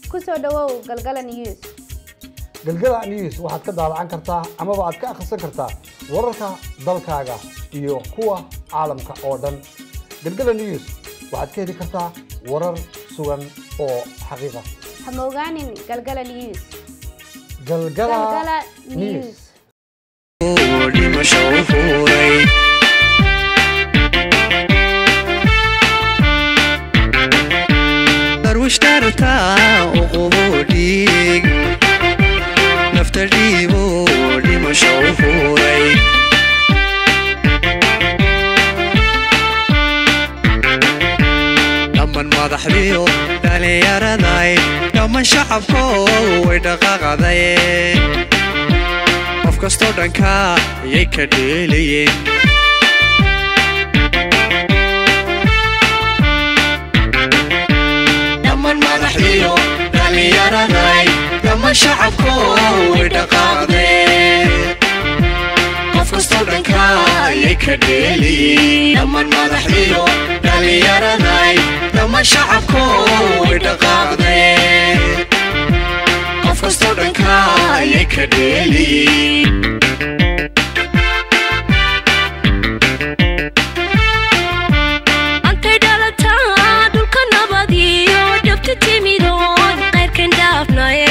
ku soo dhowow galgala news galgala news waxaad ka daalacan kartaa amaba aad ka akhrisan kartaa wararka dalkaaga iyo kuwa caalamka oo dhan galgala news waxaad ka heli kartaa warar sugan oo xaqiiqa ha mogaanin galgala news galgala galgala news news dhimasho u furay darwishtartaa uqubo dhiig nafta dhiibo dhimasho u furay dhamman madaxdiyo dhalinyaraday dhamman shacabko way dhaqaaqaday qof kastoo dhanka ayay ka dheelayeen dhamman madaxdiyo dhalinyaraday dhamman shacabko way dhaqaaqdeen qof kastoo dhanka ayay ka dheelayeen dhamman madaxdiyo dhalinyaraday dhamman shacabko way dhaqaaqdeen qof kastoo dhanka ayay ka dheeliin antay dhalataa dhulka nabad iyo dhabta timidoon qayrkan dhaafnaye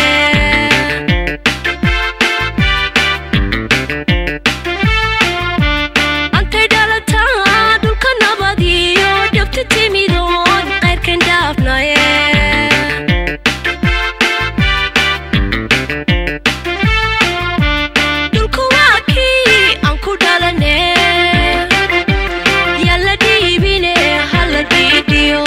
antay dhalataa dhulka nabad iyo dhabta timidoon qayrkan dhaafnaye dhulku waa kii aan ku dhalane yalla dhiibine hala dhiidhiyo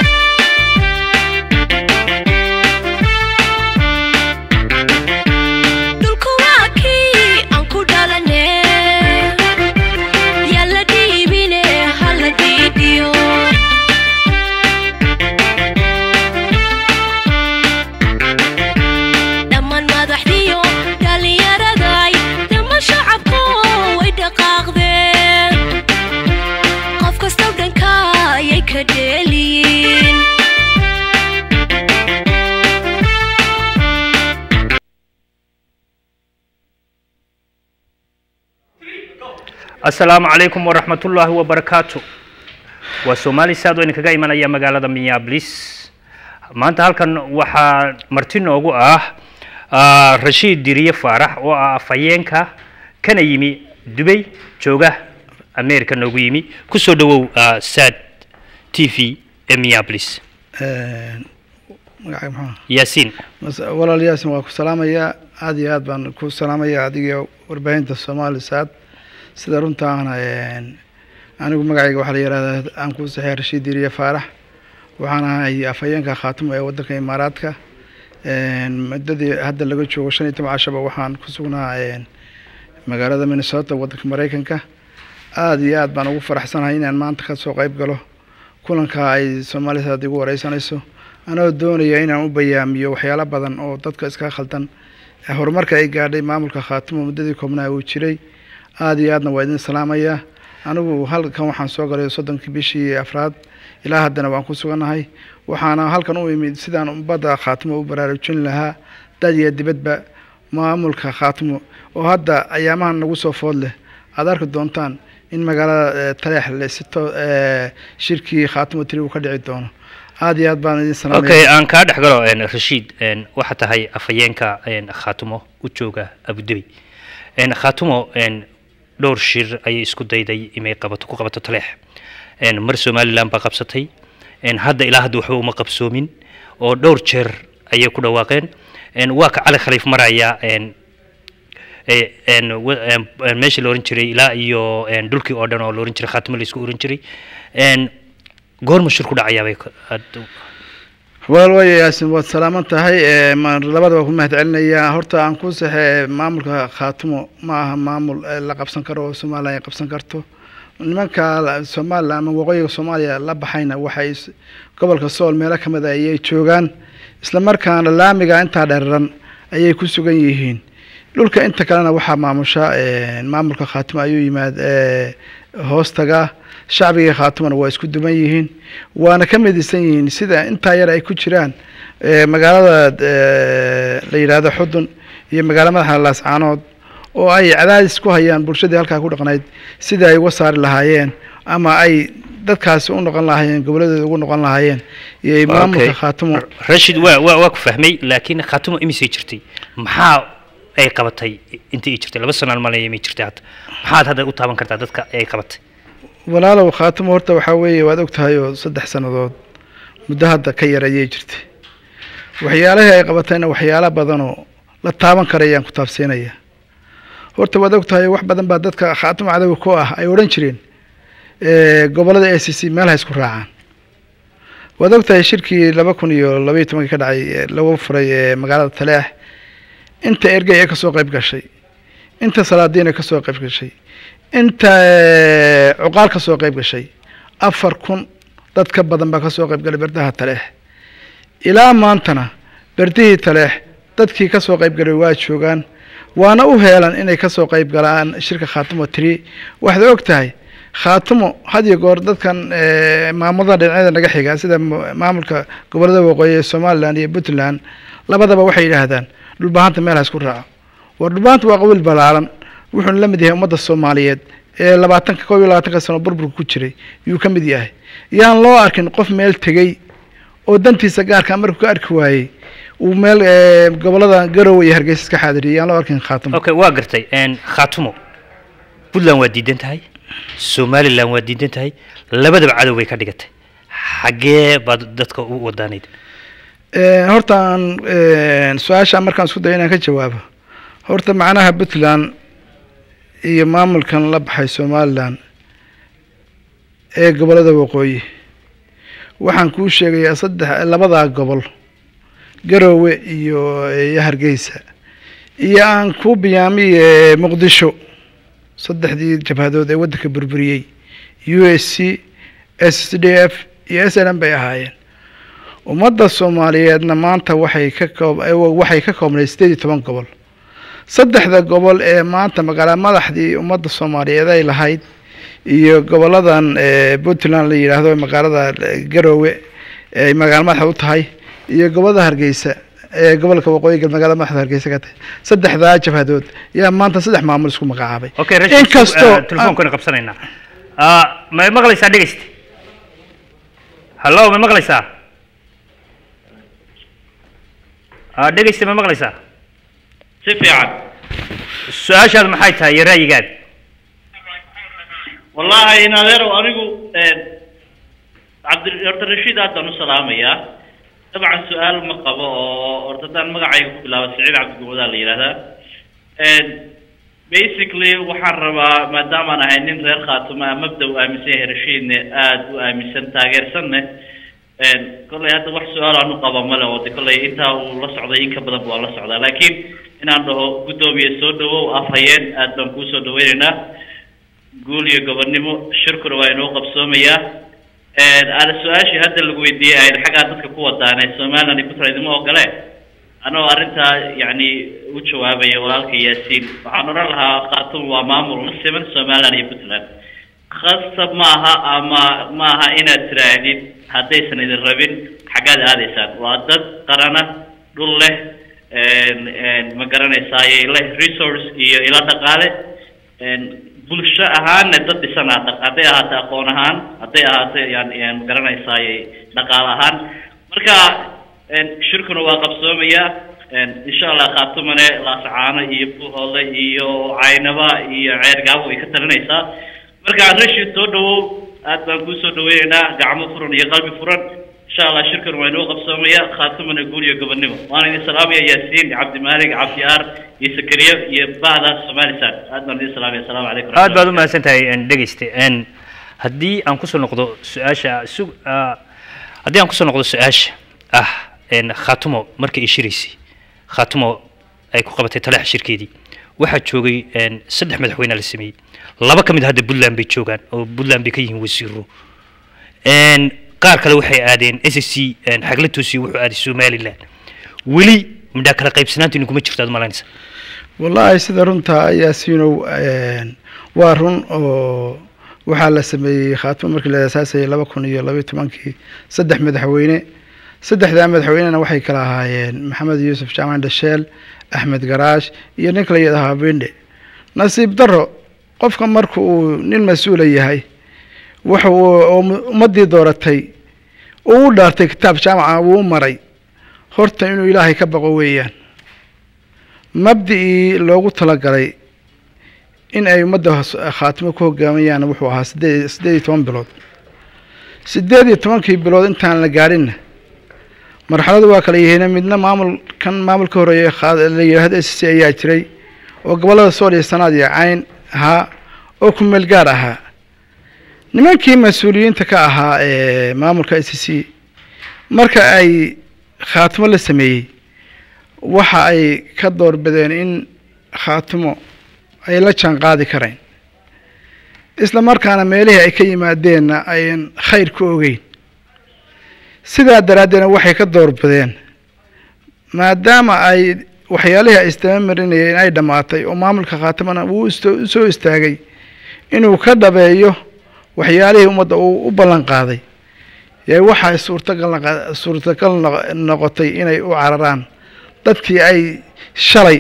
dhulku waa kii aan ku dhalane yalla dhiibine hala dhiidhiyo dhammaan madaxdiyo dhalinyaraday dhammaan shacabku way dhaqaaqdeen qof kastoo dhanka ayay ka dheeliyiin asalaamu calaykum waraxmatullaahi wabarakaatu waa soomaali saad oo idinkaga imanaya magaalada minneapolis maanta halkan waxaa marti noogu ah ah, rashiid diriye faarax oo ah afhayeenka kana yimi dubay jooga america noogu yimi kusoo dhawow ah, sad t v ee minneapolis magacay maxaa yaasiin Mas- walaal yaasin waa ku salaamayaa aad iyo aad baan ku salaamayaa adiga warbaahinta soomaali saad sida runtaana een, anigu magacayga waxaa la yihahdaa aan ku saxeeya rashiid diriye faarax waxaan ahay afhayeenka khaatimo ee wadanka imaaraadka een, muddadii hadda laga joogo shan iyo toban cashaba waxaan ku sugnaa een, magaalada minnesota wadanka mareykanka aad iyo aad baan ugu faraxsanahay inaan maanta kasoo qayb galo kulanka ay soomaali saad igu wareysanayso anoo doonaya inaan u bayaamiyo waxyaalo badan oo dadka iska khaldan ee horumarka ay gaadhay maamulka khaatimo muddadii koobnaa uu jiray aad iyo aadna waa idin salaamayaa anigu halkan waxaan soo galay soddonkii bishii afraad ilaa haddana waan ku sugannahay waxaana halkan u imid sidaan umbadda khaatimo u baraarujin lahaa dad iyo dibadba maamulka khaatimo oo hadda ayaamahan nagu soo food leh aad arki doontaan in magaalada eh, taleex le si to eh, shirkii khaatimo tiri uu ka dhici doono aad iyo aad baan idin salaamaya okay aan kaa dhex galo een, rashiid een, waxaa tahay afhayeenka een, khaatumo u jooga abudabi een, khaatumo een, dhowr shir ayay isku dayday inay qabato ku qabato taleex een, mar somaliland baa qabsatay een, hadda ilaa hadda waxba uma qabsoomin oo dhowr jeer ayay ku dhawaaqeen een, waa ka cali khaliif maraya een, ee, een, wa- een, een, meeshii la oran jiray ilaa iyo een, dhulkii oo dhan oo la oran jiray khaatimo la isku oran jiray een, goorma shir ku dhacayaabay ka- aad- walaal waaya yaasin waad salaaman tahay ee, ma- labada waa ku mahad celinayaa horta aan ku saxe maamulka khaatumo ma aha maamul eh, la qabsan karo oo somalilan ay qabsan karto nimanka la- somalilan ama waqooyiga soomaaliya la baxayna waxay s- gobolka sool meelo ka mid a ayay joogaan isla markaana laamiga intaa dheeraran ayay ku sugan yihiin dhulka inta kalena waxaa maamusha eh, maamulka khaatimo ayuu yimaad eh, hoostaga shacbiga khaatumana waa isku duman yihiin waana ka midaysan yihiin sida intaa yar ay ku jiraan eh, magaalada eh, la yidhaahdo xudun iyo magaalo madaxa laascaanood oo ay cadaadis ku hayaan bulshadii halkaa ku dhaqnayd sidii ay uga saari lahaayeen ama ay dadkaasi u noqon lahaayeen goboladooda ugu noqon lahaayeen iyo maamulka Okay. khaatumo rashid waa waa waa ku fahmay laakiin khaatumo imisay jirtay maxaa ay qabatay intii ay jirtay laba sanaan malaya imay jirtay hadda maxaad hadda u taaban kartaa dadka ay qabatay walaalow khaatumo horta waxaa weeye waad og tahay oo saddex sannadood muddo hadda ka yar ayay jirtay waxyaalihii ay qabatayna waxyaalo badanoo la taaban karayaan ku taabsiinaya horta waad og tahay wax badan baa dadka khaatumo cadowga ku ah ay odhan jireen eh, gobollada a c c meel ha isku raacaan waad og tahay shirkii laba kun iyo labaiyo tobankii ka dhacay ee lagu furay ee magaalada taleex inta ergey ee kasoo qayb gashay inta salaadiin ee kasoo qayb gashay inta eh, cuqaal ka soo qayb gashay afar kun dad ka badan baa ka soo qayb galay berdaha taleex ilaa maantana berdihii taleex dadkii ka soo qayb galay waa joogaan waana u heelan inay ka soo qayb galaan shirka khaatumo tiri waxaad og tahay khaatumo had iyo goor dadkan eh, maamulada dhinacyada naga xiga sida mu- maamulka gobollada waqooyi ee somalilan iyo puntland labadaba waxay yidhaahdaan dhulbahanta meel ha isku raaco war dhulbahanta waa qabiil ballaaran wuxuuna la mid yahay ummadda soomaaliyeed ee labaatanka koob iyo labaatanka sano burburka ku jiray yuu ka mid yahay yaan loo arkin qof meel tegey oo dantiisa gaarka markuu ka arki waayey uu meel eh, gobollada garowe iyo hargeysa iska xaadiriyay yaan loo arkin khaatumo okay waa gartay een, khaatumo puntland waa diidan tahay somaliland waa diidan tahay labadaba cadow bay ka dhigatay xaggee baad dadka u wadaanayd Eh, horta aan eh, su-aasha markaan isku dayo inaan ka jawaabo horta macnaha puntland iyo maamulkan la baxay somalilan ee gobollada waqooyi waxaan kuu sheegayaa saddex labadaa gobol garoowe iyo iyo hargeysa iyo aan kuu biyaamiye muqdisho saddexdii jabhadood ee waddanka burburiyey u s c s d f iyo s n m bay ahaayeen ummadda soomaaliyeedna maanta waxay ka koob eh, waxay ka koobnay sideed iyo toban gobol saddexda gobol ee maanta magaala madaxdii ummadda soomaaliyeed ay lahayd iyo goboladan eh, puntland la yidhaahdo magaalada eh, garoowe ay magaala madaxda u tahay iyo gobolada hargeysa ee gobolka waqooyi gal magaalada madaxda hargeysa ka tahay saddexdaa jabhadood yaa maanta saddex maamul isku magacaabay okay rashid inkastoo telefonkana qabsanaynaa Ah, ma maqlaysaa dhegeyst hallo ma maqlaysaa Ah, dhegeysta ma maqlaysaa si fiican su-aashaadu maxay tahay iyo ra'yigaada wallahi in adeerow anigu cabdi horta rashiid aad baan u salaamayaa dabcan su-aal ma qabo oo horta haddaan magacayga ku bilaabo siciid cabdigumada la yidhahdaa basically waxaan rabaa maadaamaan ahay nin reer khaatuma ah mabda u aaminsan yahay rashiidne aada u aaminsan taageersanne kollay hadda wax su-aal aan u qaba male oo de kollay intaa uu la socday in ka badan waa la socdaa laakiin inaan dhaho guddoomiye soo dhawow afhayeen aad baan kuu soo dhaweynaynaa guul iyo gobonnimo shirkuna waa inoo qabsoomayaa ana su-aashii hadda lagu weydiiyey ahayd xaggaa dadka ku wadaane somaliland iyo puntland idima ogole anoo arrintaa yacni u jawaabaya walaalka yaasiin waxaan odhan lahaa khartoum waa maamul la siman somaliland iyo puntland khasab maaha ama maaha inaad tiraahdid haddaysan idin rabin xaggaad aadaysaan waa dad qarana dhul leh ma garanaysaay leh resource iyo ilo dhaqaale bulsho ahaanna dad dhisan ah hadday ahaato aqoon ahaan hadday ahaato yani ma garanaysaay dhaqaale ahaan marka shirkuna waa qabsoomayaa insha allah khaatumane laasacaano iyo buhoole iyo caynaba iyo ceergaabo way ka talinaysaa marka rashid soo dhawow aad baan kuu soo dhaweynaynaa gacmo furan iyo qalbi furan insha allah shirkan waa inoo qabsoomaya khaatumana guul iyo gobonnimo waan idin salaamaya yaasiin cabdimaalig cabdiyaar iyo sakariye iyo bahda somalisan aad baan idin salaamaya asalaamu calaykum aad baad u mahadsan tahay dhegeyste haddii aan kusoo noqdo su-aasha su haddii aan kusoo noqdo su-aasha ah khaatumo markii ay shiraysay khaatumo ay ku qabatay talaxa shirkeedii waxaa joogay saddex madaxweyne la sameeyey laba ka mid hadda puntland bay joogaan oo puntland bay ka yihiin wasiiro qaar kale waxay aadeen s s c xagla toosiyo wuxuu aaday somaliland weli midhaa kala qaybsanaanta idinkuma jirto aad malaynaysa wallaahi sida runta yaasiinow waa run oo waxaa la sameeyey khaatimo markii la aasaasayay laba kun iyo labaiyo tobankii saddex madaxweyne saddexdaa madaxweynena waxay kala ahaayeen maxamed yuusuf jaamac dhasheel axmed garaash iyo nin kala yidhahaa bindhe nasiib daro qofka marka uu nin mas-uula yahay waxa uu oo ummaddii dooratay uu u dhaartay kitaab jaamaca wuu u maray horta inuu ilaahay ka baqo weeyaan mabdicii loogu talagalay in ay ummadda khaatimo ku hogaamayaan wuxuu ahaa sideed siddeed iyo toban bilood siddeed iyo tobankii bilood intaan la gaadhinna marxaladu waa kala yihiin midna maamul kan maamulka horeeye la yidhaahdo s c ayaa jiray oo gobollada sool iyo sanaad iyo cayn ahaa oo ku meel gaar ahaa nimankii mas-uuliyiinta ka ahaa ee maamulka s c marka ay khaatimo la sameeyey waxa ay ka doorbideen in khaatimo ay la jaan qaadi karayn isla markaana meelihii ay ka yimaadeenna ayan khayr ku ogeyn sidaa daraaddeedna waxay ka doorbideen maadaama ay waxyaalihii ay istama marinayeen ay dhammaatay oo maamulka khaatimona uu u soo istaagay inuu ka dhabeeyo waxyaalihii ummadda uu u ballan qaaday yee waxay suurtagal suurtagal noqotay inay u cararaan dadkii ay shalay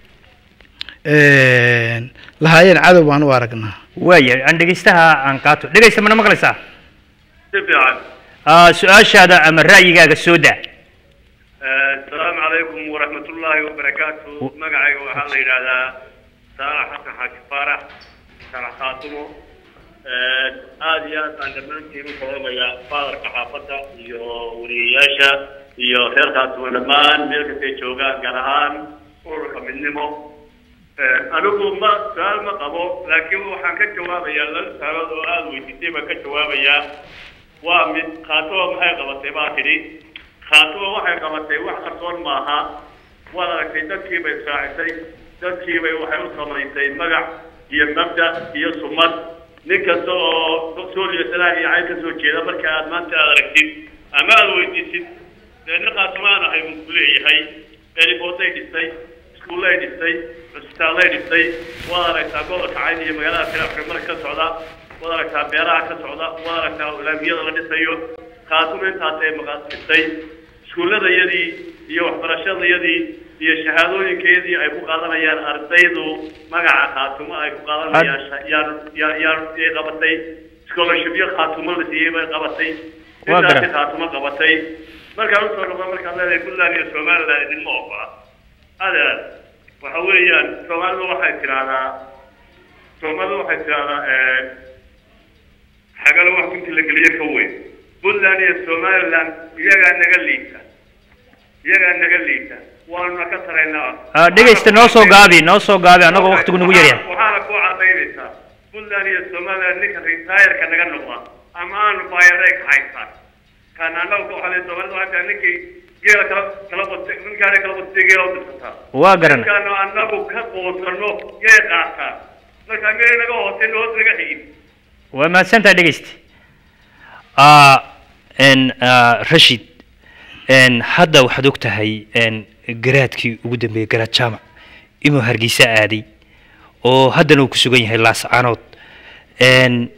lahaayeen cadow baan u aragnaa waaya aan dhegeystaha aan qaato dhegeysta mana maqlaysaa si fiican Ah, su-aashaada ama ra'yigaaga soo daa asalaamu calaykum waraxmatullaahi wabarakaatu magacayga waxaa la yidhaahdaa saalax xasan xaaji faarax saalax khaatumo aad iyo aad baan dhammaantiin u salaamayaa faadarka xaafadda iyo wariyayaasha iyo reer khaatumo dhammaan meel kastay joogaan gaar ahaan ururka midnimo anigu ma su-aal ma qabo laakiin waxaan ka jawaabayaa laba su-aalood oo aada weydiisay baan ka jawaabayaa waa mid khaatumo maxay qabatay baa tidhi khaatumo waxay qabatay wax qarsoon maaha waad aragtay dadkii bay israacisay dadkii bay waxay u samaysay magac iyo mabda iyo sumad nin kasta oo sooliya sanaa iyo cayn ka soo jeeda marka aad maanta aad aragtid ama aad weydiisid dee nin khaatumo aan ahay buu ku leeyahay eribooday dhistay iskuullay dhistay cusbitaallay dhistay waad aragtaa gobolka cayn iyo magaalada kale mar ka socda waad aragtaa beeraha ka socda waad aragtaa laamiyada la dhisayo khaatumo intaas ay maqaasistay iskuulladayadii iyo waxbarashadayadii iyo shahaadooyinkayadii ay ku qaadanayaan ardaydu magaca khaatumo ay ku qaadanayaan sha- yaan yaan yaan yay qabatay scholarshipyo khaatumo la siiyey bay qabatay Waa intaasi garan. khaatumo qabatay markaan usoo noqdo markaad leedahay puntland iyo somaliland idinma ogola adeer waxa weeyaan soomaalidu waxay tidhaahdaa soomaalidu waxay tidhaahdaa xagalo wax kunti la geliyo ka weyn puntland iyo somaliland iyagaa naga liita iyagaa naga liita waanuna ka taraynaa Ah, dhegeysta noo soo gaabi noo soo gaabi annagoo waqtigu nagu yaryahay waxaana ku cadaynaysaa puntland iyo somaliland ninka retire-ka naga noqda ama aanu bayareeg haysan kan annagu waxaa la soomaalida waxay tahay ninkii geela kala kala bastay ninkaana kala bastay geela u dirsataa waa garan ninkaanu annagu ka qoosano yay qaataan marka meel naga hoosay hoos naga xigin waa mahadsantaha dhegeysta Ah, n ah, rashid n hadda waxaad og tahay n garaadkii ugu dambeeyey garaad jaamac inuu hargeysa aaday oo haddana uu ku sugan yahay laascaanood n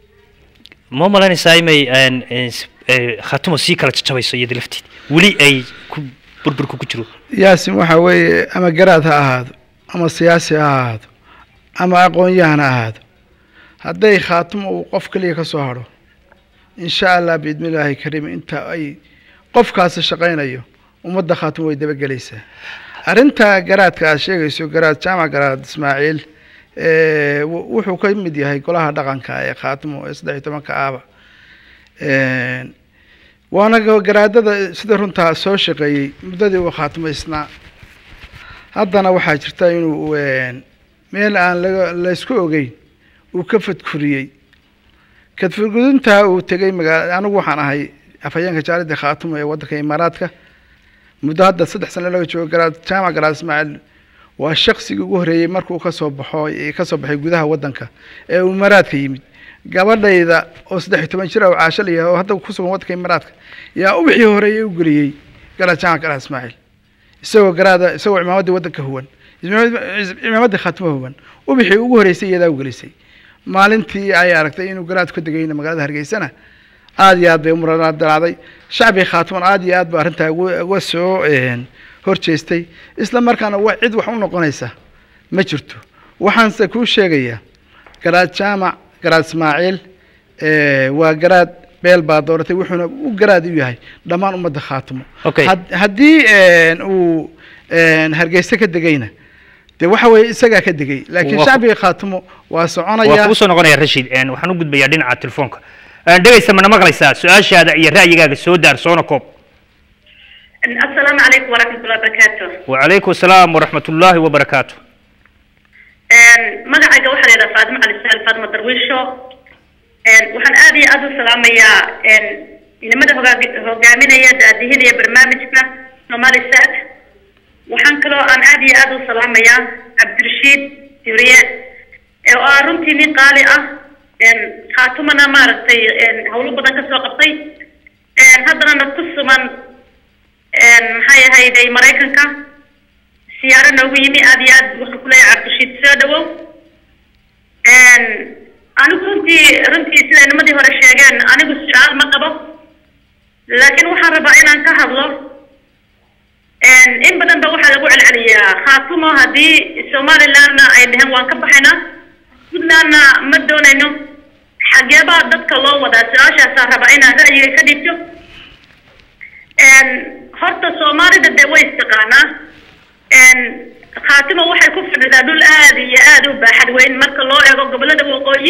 ma malaynaysaa imay n n s- eh, khaatumo sii kala jajabayso iyada lafteed weli ay ku burburka ku jiro yaasin waxa weeye ama garaad ha ahaado ama siyaasi ha ahaado ama aqoon-yahan ha ahaado hadday khaatimo uu qof keliya ka soo hadho insha allah biidni illaahi kariim inta ay qofkaasi shaqaynayo ummadda khaatimo way dabagelaysaa arrinta garaadka aad sheegayso garaad jaamac garaad ismaaciil eh, wu- wuxuu ka mid yahay golaha dhaqanka ee khaatimo ee saddex iyo tobanka aaba Een, waana ga- garaadada sida runtaa soo shaqeeyey muddadii uu khaatimaysnaa haddana waxaa jirta inuu een, meel aan laga laysku ogeyn uu ka fadkuriyey kadfurgudintaa uu tegey magaala anigu waxaan ahay afhayeenka jaalida khaatimo ee waddanka imaaraadka muddo hadda saddex sano laga joogo garaad jaamac garaad ismaaciil waa shaqsigii ugu horreeyey markuu ka soo baxo ka soo baxay gudaha waddanka ee uu imaaraadka yimid gabadhayda oo saddex iyo toban jir ah oo caasho la yahay oo hadda ku sugan waddanka imaaraadka yaa ubixii horeeyey u geliyey garaad jaamac garaad ismaaciil isagoo garaada isagoo cimaamaddii waddanka huwan cimaamaddii khaatimo huwan ubixii ugu horreysay iyadaa u gelisay maalintii ay aragtay inuu garaad ka degayna magaalada hargeysana aad iyo aad bay umura dalacday shacbiga khaatuman aad iyo aad ba arrintaa uga uga soo een, horjeestay isla markaana wa cid wax u noqonaysa ma jirto waxaanse kuu sheegayaa garaad jaamac garaad ismaaciil eh, waa garaad beel baa dooratay wuxuuna u garaad u yahay dhammaan ummadda khaatumo Okay. Had- haddii een, uu een, hargeysa ka degayna dee waxa weeye isagaa ka degay laakiin Waa ku- shacbiga khaatumo waa waa soconaya kugu soo noqonaya rashiid een, waxaan u gudbayaa dhinaca telefoonka Een, dhegaysta mana maqlaysaa su-aashaada iyo ra'yigaaga soo daar soona koob السلام عليكم ورحمة الله وبركاته wacalaykum asalaam waraxmat ullaahi wabarakaatu magacayga waxaa layidhaha faadimo cali saal faadimo darwiisho waxaan aad iyo aad u salaamayaa inamada hogaag- hogaaminaya daadihinaya barnaamijka somali sat waxaan kaloo aan aad iyo aad u salaamayaa cabdirashiid yuriye oo ah runtii nin qaali ah khaatumana maaragtay hawlo badan ka soo qabtay haddana na ku suman maxay ahayday maraykanka siyaaro noogu yimi aad iyo aad waxaan ku leeyahay cabdirashiid soo dhawow anigu runtii runtii siday nimadii hore sheegeen anigu su-aal ma qabo laakiin waxaan rabaa inaan ka hadlo in badan ba waxaa lagu celceliyaa khaatumo haddii somalilandna ay dheheen waan ka baxaynaa puntlandna ma doonayno xageebaa dadka loo wadaa su-aashaasaa rabaa inaan ra'yiga ka dhigto horta soomaalida dee way istaqaanaa khaatimo waxay ku fadhidaa dhul aad iyo aad u baaxad weyn marka loo eego gobolada waqooyi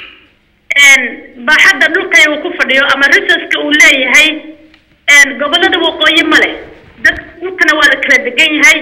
baaxadda dhulkay uu ku fadhiyo ama resourceka uu leeyahay gobolada waqooyi ma leh dad dhulkana waa la kala degan yahay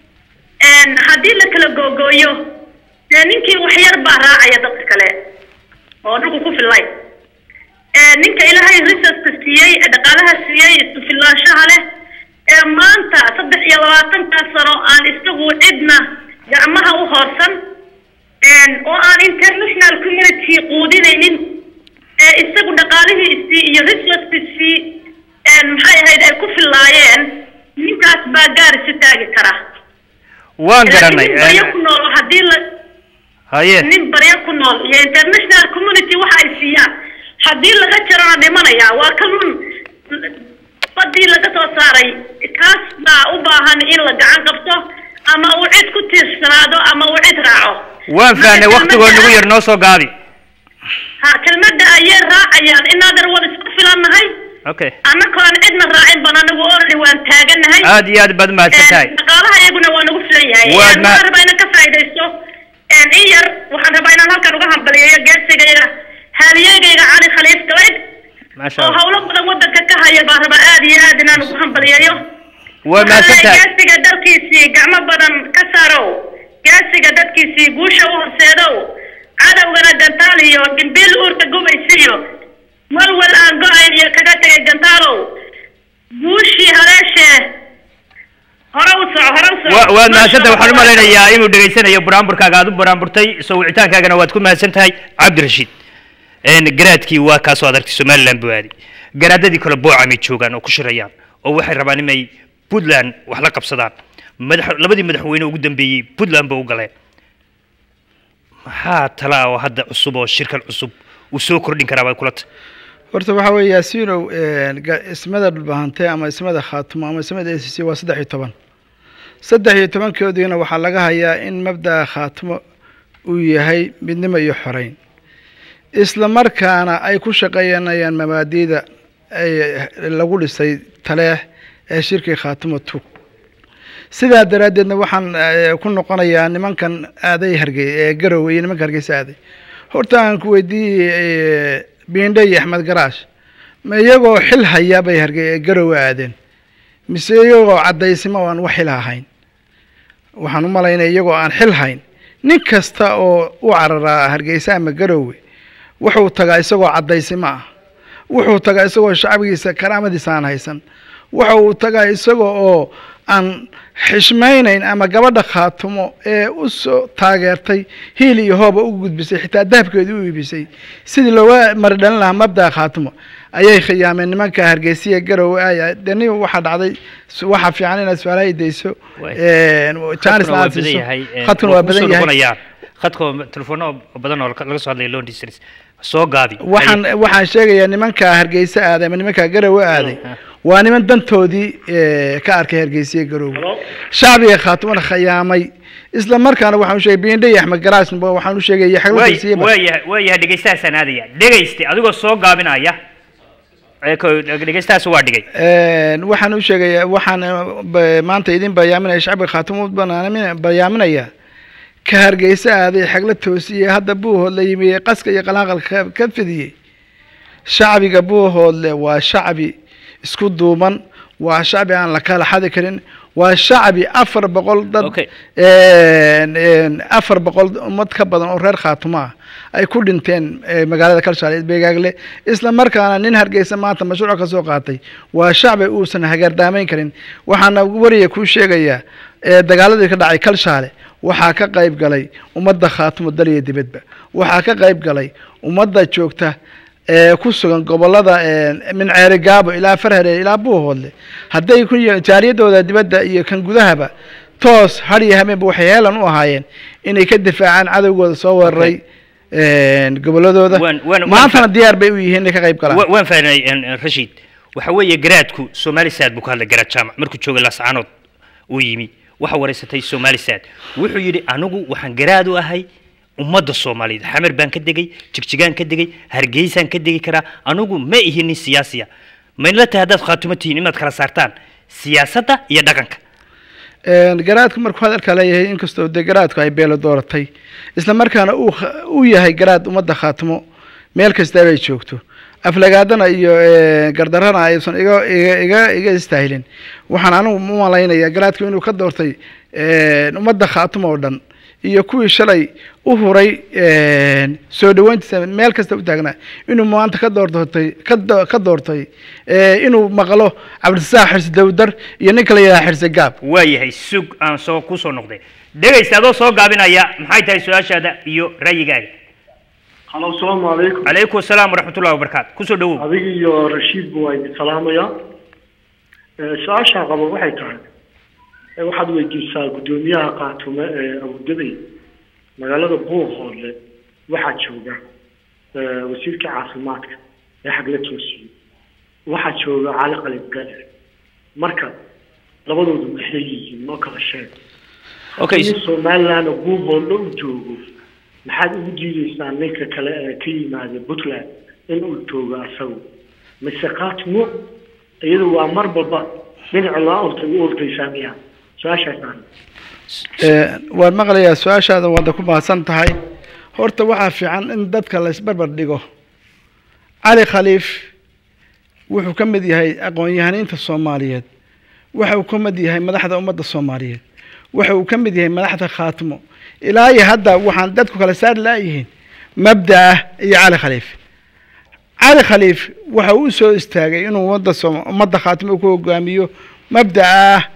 haddii la kala googooyo dee ninkii waxyar baa raacaya dadka kale oo dhulku ku fillay ninka ilaahay resourceka siiyey ee dhaqaalaha siiyey isku-filaanshaha leh ee maanta saddex iyo labaatankaa sano aan isagu cidna gacmaha u hoorsan oo aan international community quudinaynin ee isagu dhaqaalihiisii iyo resourcekiisii maxay ahayd ay ku fillaayeen ninkaas baa gaar isu taagi kara waan garanay nin baryo ku nool haddii la haye nin baryo ku nool iyo international community waxa ay siiyaan haddii laga jarana dhimanaya waa ka run badii laga soo saaray kaas baa u baahan in la gacan qabto ama uu cid ku tiirsanaado ama uu cid raaco waan fahnay Marka waktigoo kelmadda- nagu yar noo soo gaabi ha kelmadda ayay raacayaan inaadan wada isku filannahay okay annagoo aan cidna raacin ban anagu already waan taagannahay aad iyo aad baad mahadsan tahay dhaqaalaha iyaguna waa nagu filan yahay Waad Een, ma- waxaan rabaa inaan ka faa'iidaysto Een, in yar waxaan rabaa inaan halkan uga hambaliyeeyo geesigayga haaliyeygayga cali khaliif galayd maasha oo allah hawlo badan wadanka ka haya baan rabaa aad iyo aad inaan ugu hambaliyeeyo waa mahadsan tahay gaasiga dalkiisii gacmo badan ka saarow gaasiga dadkiisii guusha u horseedow cadowgana gantaal iyo dhimbiil uurka gubaysiiyo walwal aan go-ayn iyo kaga tegay gantaalow guushii haleeshee hore u soco hore u soco wa waad mahadsan tahay waxaan u malaynayaa inuu dhegaysanayo buraanburkaaga aad u buraanburtay soo wicitaankaagana waad ku mahadsan tahay cabdirashiid Een, garaadkii waa kaasoo adartay somaliland buu aaday garaadadii kale boocamay joogaan oo ku shirayaan oo waxay rabaan inay puntland wax la qabsadaan madax labadii madaxweyne ugu dambeeyey puntland ba u galeen maxaa tala oo hadda cusub oo shirkan cusub uu soo kordhin karaa bay kula tahay horta waxaa weeye yaasiinow ga- ismada dhulbahante ama ismada khaatumo ama ismada a c c waa saddex iyo toban saddex iyo tobankoodiina waxaa laga hayaa in mabda'a khaatumo uu yahay midnimo iyo xoreyn isla markaana ay ku shaqeynayaan mabaadi'da ay lagu dhisay taleex ee shirkii khaatumo tug sidaa daraaddeedna waxaan eh, ku noqonayaa nimankan aaday hargey ee garowe iyo nimanka hargeysa aaday horta aan ku weydiiyey biindhe iyo axmed garaash ma iyagoo xil hayaa bay hargey ee garowe aadeen mise iyagoo caddaysimo oo aan wax xil ahayn waxaan u malaynaya iyagoo aan xil hayn nin kasta oo u cararaa hargeysa ama garowe wuxuu tagaa isagoo caddaysimo ah wuxuu tagaa isagoo shacbigiisa karaamadiisa aan haysan waxa uu tagaa isagoo oo aan xishmaynayn ama gabadha khaatumo ee u soo taageertay hiil iyo hooba u gudbisay xitaa dahabkeedii u iibisay sidii looga maridhalin lahaa mabda'a khaatumo ayay khiyaameen nimanka hargeysiya garowe aya deni waxaa dhacday su- waxaa fiican inaad su-aalaha idayso Waay. jaanisna Khadkuna waa aad badan siiso yahay, een, khadkuna waa waa kusoo badan yahay noqonayaan. khadka telefoona badan oo laga soo hadlaya long distance soo gaabi waxaan waxaan sheegayaa nimanka hargeysa aaday ama nimanka garowe aaday waa niman dantoodii eh, ka arkay hargeysiya garowe shacbiga khaatumana khayaamay isla markaana waxaan u sheegay biindhe iyo axmed garaas waxaan u sheegaya xagladasiiyaba waayahay waayahay dhegeystahaasaan aadaya dhegeyste adigoo soo gaabinaya ee ko- dhegeystahaas waa dhigay Een, waxaan u sheegayaa waxaan eh, ba- maanta idin bayaaminaya shacbiga khaatumo banaamin bayaaminaya ka hargeysa aaday xagla toosiyey hadda buuhoodle yimi ee qaska iyo qalaaqalka ka- ka fidiyey shacbiga buuhoodle waa shacbi isku duuban waa shacbi aan la kala xadi karin waa shacbi afar boqol dad een, een, afar boqol ummad ka badan oo reer khaatumo ah ay ku dhinteen eh, magaalada kalshaale beegaagle isla markaana nin hargeysa maanta mashruuc ka soo qaatay waa shacbi uusan hagaardaamayn karin waxaana wariya kuu sheegayaa ee dagaaladii ka dhacay kalshaale waxaa ka qayb galay ummadda khaatumo dal iyo dibadba waxaa ka qayb galay ummadda joogta ee ku sugan gobolada ee, min ceeri gaabo ilaa farhere ilaa buuhoodle hadday ku yihiin jaariyadooda dibadda iyo kan gudahaba toos har iyo habeenba waxay heelan u ahaayeen inay ka difaacaan cadowgooda soo weeraray een, goboladooda Waan- waan- waan maantana fa- diyaar bay u yihiin inay ka qayb galaan Wa- waan fahnay en- en, rashiid waxa weeye garaadku somali sad buu ka hadlay garaad jaamac markuu joogay lascaanood uu yimi waxa wareysatay somali sad wuxuu yidhi anigu waxaan garaad u ahay ummadda soomaaliyeed xamar baan ka degay jigjigaan ka degay hargeysaan ka degi karaa anigu ma ihi nin siyaasiya maynla tahay haddaad khaatumo tihiin inaad kala saartaan siyaasadda iyo dhaqanka Een, garaadku markuu hadalka leeyahay inkastoo dee garaadku ay beelo dooratay isla markaana uu kha- uu yahay garaad ummadda khaatimo meel kasta ay joogto aflagaadana iyo eh, gardarana aysan iga iga iga iga istaahilin waxaan anigu u malaynayaa garaadku inuu ka doortay een, ummadda khaatimo oo dhan iyo kuwii shalay u huray een, soo dhaweyntiisa meel kasta u taagnaa inuu maanta ka doortay ka do- ka doortay eh, inuu maqlo cabdisaaq xirsi dawdar iyo ninka la yidhaha xirsi gaab waayahay sug aan soo ku soo noqday dhegaysta adoo soo gaabinaya maxay tahay su-aashaada iyo ra'yigaaga halo asalaamu calaykum calaykum asalaam waraxmatullahi wabarakaatu kusoo dhawow adiga iyo rashiid bu waa idin salaamaya Eh, su-aashaan qaba waxay tahay eh, waxaad weydiisaa guddoomiyaha qaatume ee abudabey magaalada buuhoodle waxaa jooga eh, wasiirka caafimaadka ee xagla toosiye waxaa jooga cali qalib gale marka labadoodu maxay yihiin noo kala sheeg Okay. nin somaliland oo buuhoodle u joogo maxaad ugu diideysaa ninka kale ee ka yimaada puntland in uu joogo asagu mise qaatimo iyadu waa mar walba dhinaca loo ortay u ortaysaa miya su-aashaasaan Ee, waan maqlayaa su-aashaada waada ku mahadsan tahay horta waxaa fiican in dadka la isbarbar dhigo cali khaliif wuxuu ka mid yahay aqoon-yahaniinta soomaaliyeed waxa uu ka mid yahay madaxda ummadda soomaaliyeed waxa uu ka mid yahay madaxda khaatimo ilaa iyo hadda waxaan dadku kala saari laayihiin mabda'a iyo cali khaliif cali khaliif waxa uu soo istaagay inuu ummadda Sooma- ummadda khaatimo ku hogaamiyo mabda'a ah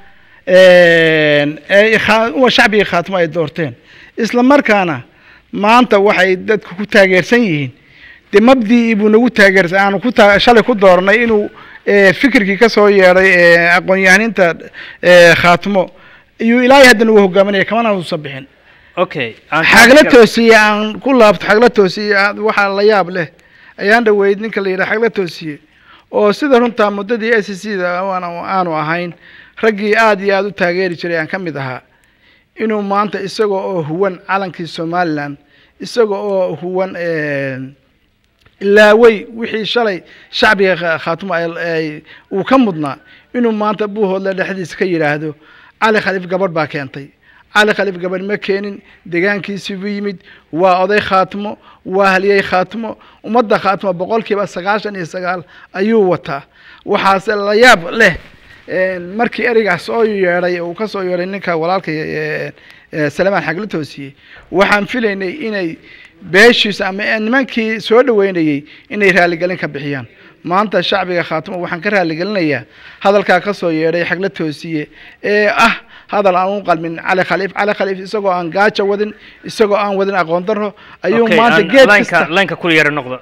een, ee kha- uwa shacbiga khaatimo ay doorteen isla markaana maanta waxay dadku ku taageersan yihiin dee mabdii buu nagu taageersan aanu ku taa- shalay ku dooranay inuu ee, fikirkii ka soo yeedhay ee, aqoon-yahaniinta ee, khaatimo iyuu ilaahay hadda nagu hogaaminaya kamana uusan bixin okay aan- xagla toosiye aan ku laabto xagla toosiye ah, waxaa la yaab leh ayaan dhaweyd ninka la yidhaha xagla toosiye oo sida runtaa muddadii s c da aanu aanu ahayn raggii aad iyo aad u taageeri jiray aan ka mid ahaa inuu maanta isaga oo huwan calankii somaliland isaga oo huwan een, ilaawey wixii shalay shacbiga kha- khaatumo ay- ay uu ka mudnaa inuu maanta buuhoodle dhexdiisa ka yidhaahdo cali khaliif gabadh baa keentay cali khaliif gabadh ma keenin deegaankiisii buu yimid waa oday khaatimo waa haliyey khaatimo ummadda khaatimo boqolkiiba sagaashan iyo sagaal ayuu wataa waxaase la yaab leh een, markii ereygaas soo yeedhay uu ka soo yeedhay ninka walaalka ee, ee, salamaan xagla toosiye waxaan filaynay inay beeshiisa ama nimankii soo dhaweynayey inay raaligelin ka bixiyaan maanta shacbiga khaatimo waxaan ka raaligelinayaa hadalkaa ka soo yeedhay xagla toosiye ee ah hadal aan u qalmin cali khaliif cali khaliif isagoo aan gaajo wadin isagoo aan wadin aqoon darro ayuu Okay, maanta aan geed lineka kasta lineka kula yara noqdo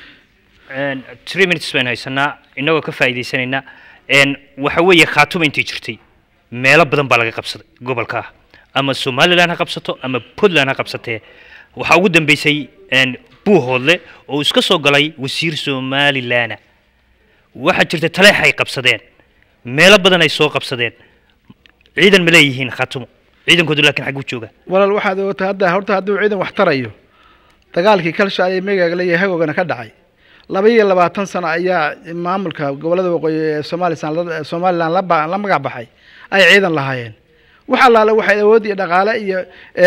Een, three minutes baynu haysanaa inagoo ka faa'iidaysanaynaa Een, waxa weeye khaatuma intii jirtay meelo badan baa laga qabsaday gobolka ama somaliland ha qabsato ama puntland ha qabsatee waxaa ugu dambeysay een, buuhoodle oo iska soo galay wasiir somalilana waxaa jirta taleex ay qabsadeen meelo badan ay soo qabsadeen ciidan ma leeyihiin khaatumo ciidankoodu laakiin xagguu jooga walaal waxaad ogata hadda horta hadduu ciidan wax tarayo dagaalkii kalshaal iyo meegaagle iyo hagogana ka dhacay laba iyo labaatan sano ayaa maamulka gobolada waqooyi ee somalisan la- somalilan la ba- la magac baxay ay ciidan lahaayeen wax allaale waxay awood iyo dhaqaale iyo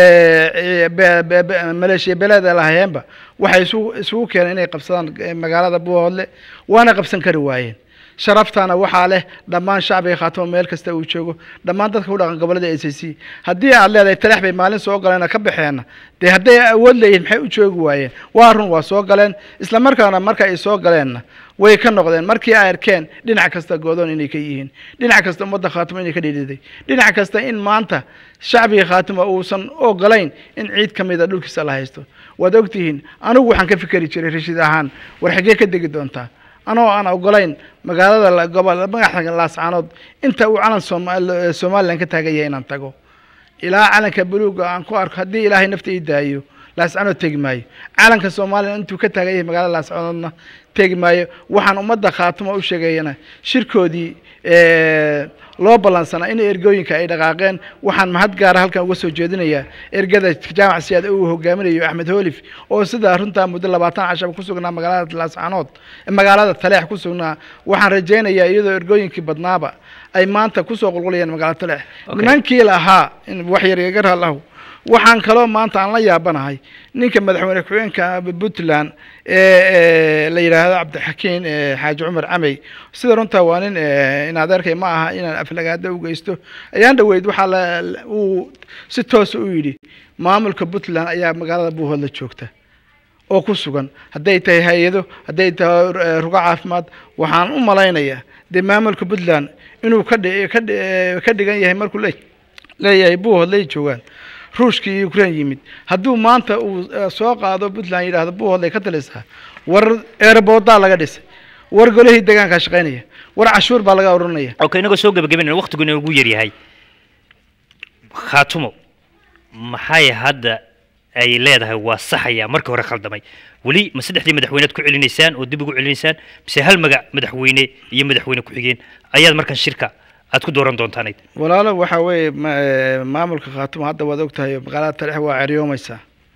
eh, be- be- be- maleeshiya beleeda lahaayeenba waxay isugu isugu keeneen inay qabsadaan eh, magaalada buuhoodle waana qabsan kari waayeen sharaftana waxaa leh dhammaan shacbiga khaatimo meel kasta uu joogo dhammaan dadka u dhaqan gobolada a c c haddii aad leedahay talax bay maalin soo galeen oo ka baxeenna dee hadday awood leeyihin maxay u joogi waayeen waa run waa soo galeen isla markaana marka ay soo galeenna way ka noqdeen markii ay arkeen dhinac kasta goodoon inay ka yihiin dhinac kasta ummadda khaatimo inay ka dhiidhiday dhinac kasta in maanta shacbiga khaatimo uusan ogolayn in ciid ka mida dhulkiisa la haysto waad ogtihiin anigu waxaan ka fikeri jiray rashid ahaan war xaggee ka degi doontaa anoo aan ogolayn magaalada la- gobol magaxa laascaanood inta uu calan Sooma- somalilan ka taagan yahay inaan tago ilaa calanka buluuga aan ku arko haddii ilaahay nafta ii daayo laascaanood tegi maayo calanka soomaaliya intuu ka taagan yahay magaalada laascaanoodna tegi maayo waxaan ummadda khaatimo u sheegayana shirkoodii eh, loo ballansanaa in ergooyinka ay dhaqaaqeen waxaan mahad gaara halkan uga soo jeedinayaa ergada jaamac siyaad uu hogaaminayo axmed hoolif oo sidaa runtaa muddo labaatan cashaba ku sugnaa magaalada laascaanood magaalada taleex ku sugnaa waxaan rajaynayaa iyadoo ergooyinkii badnaaba ay maanta kusoo qulqulayaan magaalada taleex nimankii lahaa in wax yar iga ralahu waxaan kaloo maanta aan la yaabanahay ninka madaxweyne ku-xigeenka puntland ee la yidhaahdo cabdixakiin eh, xaaji cumar camey sida runtaa waa nin eh, in adeerkay ma aha inaan aflagaado u geysto ayaan dhaweyd waxaa la la- uu si toosa u yidhi maamulka puntland ayaa magaalada buuhoodla joogta oo ku sugan hadday tahay hay-ado hadday tahay eh, rugo caafimaad waxaan u malaynayaa dee maamulka puntland inuu ka dhi- ka dhi- ka dhigan yahay markuu le leeyahay buuhoodlay joogaan ruushkii iyo ukraine yimid hadduu maanta uu eh, soo qaado puntland yidhaahdo buuhoodlay ka talisaa war ereboodaa laga dhisay war golihii deegaankaa shaqaynaya war cashuur baa laga oranaya okay inagoo soo gebagabaynayna waqtigu inuu ugu yaryahay khaatumo maxay hadda ay leedahay waa saxaya markii hore khaldamay weli ma saddexdii madaxweynead ku celinaysaan oo dib ugu celinaysaan mise hal magac madaxweyne iyo madaxweyne ku-xigeen ayaad markan shirka aad ku dooran doontaanayd walaalo waxaa weeye ma- eh, maamulka khaatumo hadda waad ogtahay magaalada talex waa ceryoomaysaa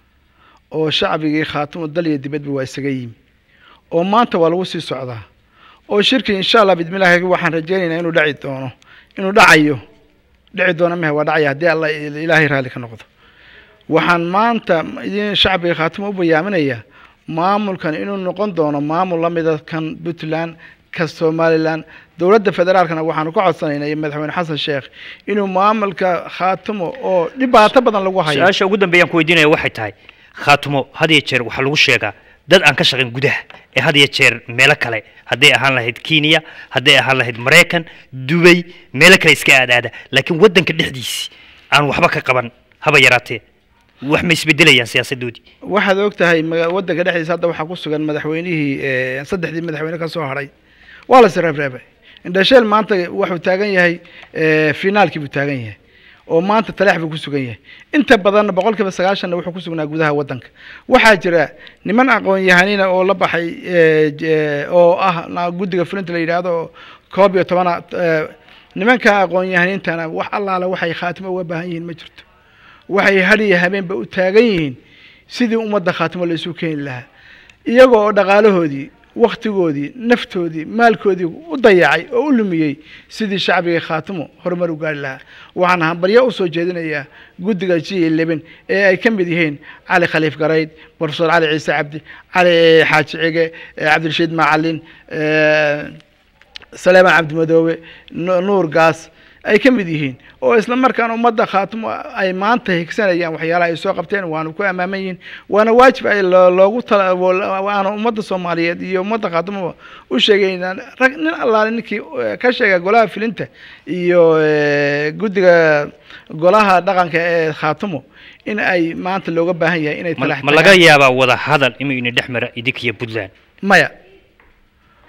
oo shacbigii khaatumo dal iyo dibadba waa isaga yimi oo maanta waa lagu sii socdaa oo shirkii insha allah bidmillaahi waxaan rajaynaynaa inuu dhaci doono inuu dhacayo dhici doono mehe waa dhacaya haddii alla ilaahay raalli ka noqdo waxaan maanta idin shacbiga khaatimo u bayaaminayaa maamulkan inuu noqon doono maamul la mida kan puntland ka somalilan dowladda federaalkana waxaanu ka codsanaynaa iyo madaxweyne xasan sheekh inuu maamulka khaatimo oo dhibaato badan lagu hayo su-aasha ugu dambeeyaan ku weydiinaya waxay tahay khaatumo had iyo jeer waxaa lagu sheegaa dad aan ka shaqayn gudaha ee had iyo jeer meelo kale hadday ahaan lahayd kenya hadday ahaan lahayd maraykan dubay meelo kale iska aadaada laakiin waddanka dhexdiisi aan waxba ka qaban haba yaraatee wax ma isbedelayaan siyaasadoodii waxaad og tahay maga- waddanka dhexdiisa hadda waxaa ku sugan madaxweynihii eh, saddexdii madaxweyne ka soo haray waa la sreebreebay indhasheel maanta wuxuu taagan yahay eh, finaalkii buu taagan yahay oo maanta taleex buu ku sugan yahay inta badanna boqolkiiba sagaashanna wuxuu ku sugnaa gudaha waddanka waxaa jira niman aqoon-yahanina oo la baxay eh, j- oo ah na- guddiga fulinta la yidhaahdo oo koob iyo tobana eh, nimanka aqoon-yahaniintana wax allaala waxay khaatimo uga baahan yihiin ma jirto waxay had iyo habeenba u taagan yihiin sidii ummadda khaatimo la isu keeni lahaa iyaga oo dhaqaalahoodii wakhtigoodii naftoodii maalkoodii u dayacay oo u lumiyey sidii shacbiga khaatimo horumar u gaari lahaa waxaan hambaryo usoo jeedinayaa guddiga g eleven ee ay ka mid yihiin cali khaliif garayd profesor cali ciise cabdi cali xaaji cige eh, cabdirashiid macalin eh, saleeman cabdimadoobe Nu- nuur gaas ay ka mid yihiin oo isla markaan ummadda khaatimo ay maanta higsanayaan waxyaalaha ay soo qabteen waana ku ammaaman yihiin waana waajib ay loo- loogu tala waana ummadda soomaaliyeed iyo ummadda khaatimoba u sheegaynaa rag nin allaale ninkii eh, ka sheega golaha filinta iyo eh, guddiga golaha dhaqanka ee khaatimo in ay maanta looga baahan yahay inay ma talax ma laga yaabaa wada hadal inuu ina dhex mara idinkiyo puntland maya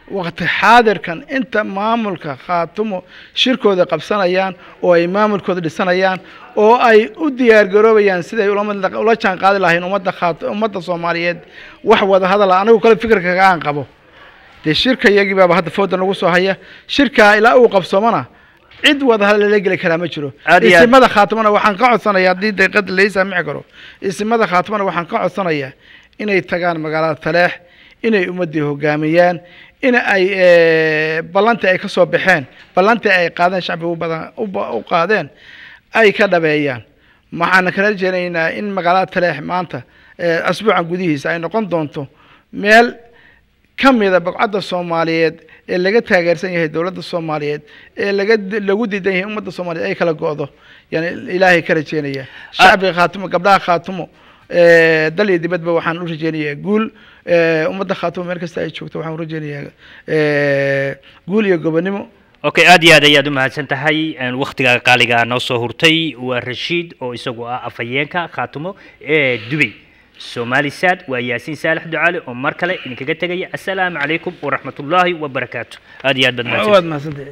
waqti xaadirkan inta maamulka khaatumo shirkooda qabsanayaan oo ay maamulkooda dhisanayaan oo ay u diyaargaroobayaan siday ula mid- ula jaan qaadi lahayn ummadda khaat ummadda soomaaliyeed wax wada hadal ah anigu kale fikirka aan qabo dee shirka iyagii baaba hadda fooda nagu soo haya shirkaa ilaa uu qabsoomana cid wada hadal lala geli karaa ma jiro Aad iyo aad. isimada khaatimana waxaan ka codsanayaa haddii daqiiqada lai saamici karo isimada khaatimana waxaan ka codsanayaa inay tagaan magaalada taleex inay ummadii hogaamiyaan in ay eh, ballantii ay ka soo baxeen ballantii ay qaadeen shacbiga u badan u ba- u qaadeen ay ka dhabeeyaan waxaan kala rajeynaynaa in magaalada taleex maanta eh, asbuucan gudihiisa ay noqon doonto meel ka mida baqcadda soomaaliyeed ee laga taageersan yahay dowladda soomaaliyeed ee laga lagu diidan yahay ummadda soomaaliyeed ay kala go'do yani ilaahay ka rajeynaya shacbiga khaatumo gabdhaha khaatumo eh, dal iyo dibadba waxaan u rajeynayaa guul eh, ummadda khaatumo meel kasta ay joogto waxaan u rajeynayaa eh, guul iyo gobonimo okay aad iyo aad ayaad u mahadsan tahay Een, wakhtiga qaaliga noo soo hurtay waa rashiid oo isagu ah afhayeenka khaatumo ee dubay somali sad waa yaasiin saalax ducaale oo mar kale idinkaga tegaya assalaamu calaykum waraxmatullaahi wabarakaatu aad iyo aad baad mahadsan waad mahadsantahay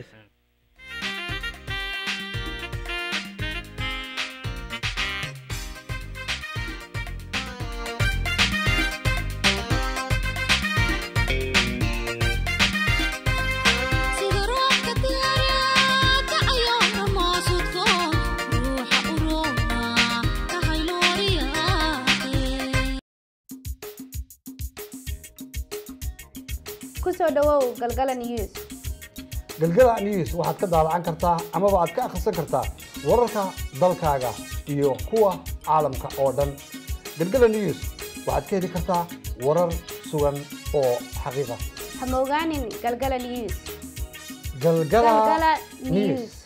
sida roobka diyaara kacayo dhamaasudko ruuxa u roona ka haylooriyaaqe ku soo dhawow galgala news galgala news waxaad ka daalacan kartaa amaba aad ka akhrisan kartaa wararka dalkaaga iyo kuwa caalamka oo dhan galgala news waxaad ka heli kartaa warar sugan oo xaqiiqa ha moogaanin galgala news galgala galgala news news